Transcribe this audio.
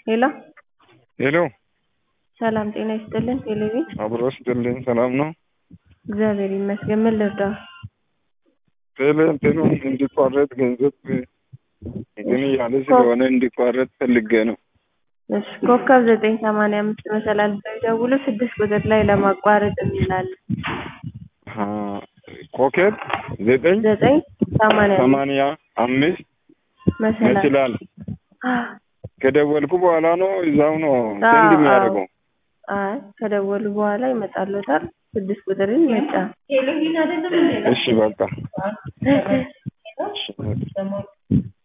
ሄሎ ሄሎ ሰላም ጤና ይስጥልን ቴሌቪዥን አብሮ ስጥልኝ ሰላም ነው። እግዚአብሔር ይመስገን ምን ልርዳው ቴሌ እንትኑን እንዲቋረጥ ገንዘብ እንትን እያለ ስለሆነ እንዲቋረጥ ፈልጌ ነው። እሺ ኮከብ ዘጠኝ ሰማንያ አምስት መሰላል ብለው ይደውሉ ስድስት ቁጥር ላይ ለማቋረጥ የሚላል አ ኮከብ ዘጠኝ ዘጠኝ ሰማንያ አምስት ሰማንያ አምስት መሰላል ይችላል። ከደወልኩ በኋላ ነው እዛው ነው አዎ፣ ሴንድ የሚያደርገው። አይ ከደወሉ በኋላ ይመጣልዎታል ስድስት ቁጥርን ይጫን እሺ በቃ እሺ